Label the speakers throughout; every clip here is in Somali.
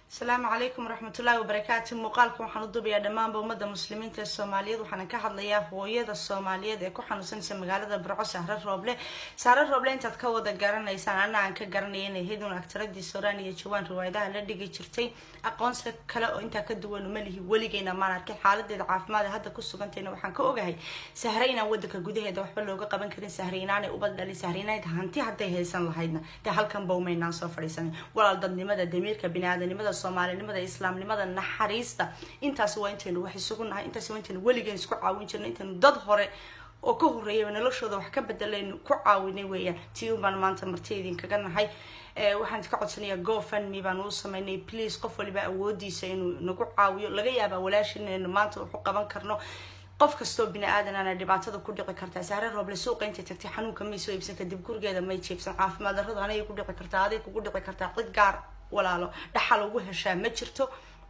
Speaker 1: asalaamu calaykum waraxmatullaahi wabarakaatu muuqaalka waxaan u duubayaa dhammaanba ummadda muslimiinta ee soomaaliyeed waxaana ka hadlayaa hooyada soomaaliyeed ee ku xanuunsanaysa magaalada burco sahre rooble sahre rooble intaad ka wada garanaysaan ana aan ka garanaya inay hedun agtaradii sooraan iyo jawaan riwaayadaha la dhigi jirtay aqoonsi kale oo intaa ka duwan uma lihi weligeyna maan arkin xaaladeeda caafimaad ee hadda ku sugantayna waxaan ka ogahay sahre inaan wadanka gudaheeda waxba looga qaban karin sahre inaanay ubad dhalin sahre inayd hanti hadday haysan lahaydna dee halkan bawmaynaan soo fadhiisanin walaal dadnimada damiirka biniaadanimada soomaalinimada islaamnimada naxariista intaas waa intaynu wax isugu nahay intaas waa intaynu weligeen isku caawin jirna intaynu dad hore oo ka horreeyaba noloshooda wax ka bedelaynu ku caawinay weeyaan tii un baan maanta marti idinkaga nahay waxaan ka codsanayaa gofundme baan uu sameynay please qof waliba awoodiisa inuu nagu caawiyo laga yaabaa walaashin inaynu maanta waxu qaban karno qof kastoo bini aadanana dhibaatada ku dhici kartaa sahre rooble suuqa intay tagtay xanuunka may soo iibsan kadib gurigeeda may jeefsan caafimaad darradu anay ku dhici kartaa aday kugu dhici kartaa cid gaar walaalo dhaxal ugu heshaa ma jirto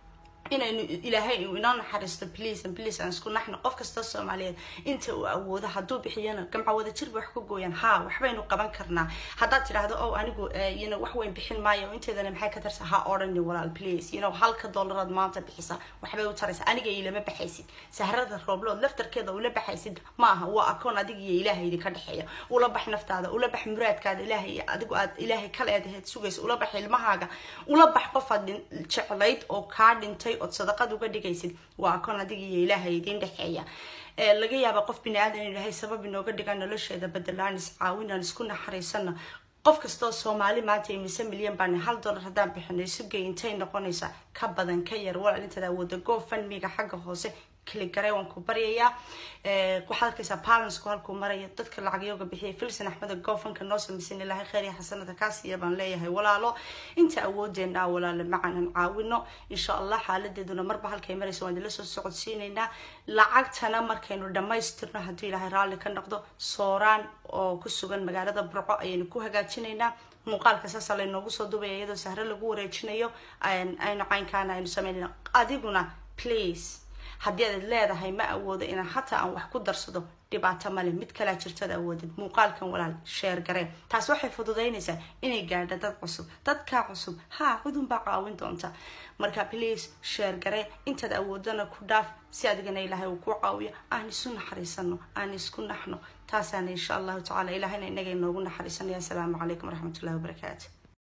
Speaker 1: inaynu ilaahay inoo naxariisto please and please aan isku naxno qof kasta soomaaliyeed inta uu awoodo hadduu bixiyana gamca wada jirba wax ku gooyaan haa waxbaynu qaban karnaa haddaad tidhaahdo o anigu yno wax weyn bixin maayo inteedana maxay ka tarsa ha odhani walaal please yno halka dollaraad maanta bixisa waxbay u taraysa aniga ilama baxaysid sahrada rooblood laftarkeeda ula baxaysid ma aha waa akoon adiga iyo ilaahay idinka dhexeeya ula bax naftaada ula bax muraadkaada ilaahay adigu aad ilaahay kala eedaheed sugaysa ula bax ilmahaaga ula bax qofaad jeclayd oo kaa dhintay ood sadaqad uga dhigaysid waa akoon adiga iyo ilaahay idiin dhexeeya laga yaaba qof bini aadan ilaahay sabab inooga dhiga nolosheeda bedelaan iscaawinaan isku naxariisana qof kastoo soomaali maanta imise milyan baan hal dollar haddaan bixinay sugay intay noqonaysaa ka badan ka yar walaal intaad awooda gofundmiga xagga hoose kligaray waan ku baryayaa waxaad arkaysaa balancku halkuu maraya dadka lacagyooga bixiyay filson axmed gofanka noo samaysan ilaahay kheyr iyo xasanada kaasiya baan leeyahay walaalo inta awoodeena walaalo macanan caawino insha allah xaaladeeduna marba halkay maraysa waan idila soo socodsiinaynaa lacagtana markaynu dhammaystirno hadduu ilaahay raalli ka noqdo sooraan oo ku sugan magaalada burco ayaynu ku hagaajinaynaa muuqaalka saasa laynoogu soo dubaya iyadoo sahre lagu wareejinayo aynu caynkaana aynu sameynayna adiguna please haddii aad leedahay ma awoodo inaan hataa aan wax ku darsado dhibaato male mid kalaa jirtada awoodid muuqaalkan walaal sheer gareen taas waxay fududaynaysaa inay gaadho dad cusub dadkaa cusub haa cidunbaa caawin doonta marka please sheer garee intaad awoodana ku dhaaf si adigana ilaahay uu ku caawiyo aan isu naxariisano aan isku naxno taasaana insha allahu tacala ilaahayna inaga inoogu naxariisanaya asalaamu calaykum waraxmatullahi wabarakaatu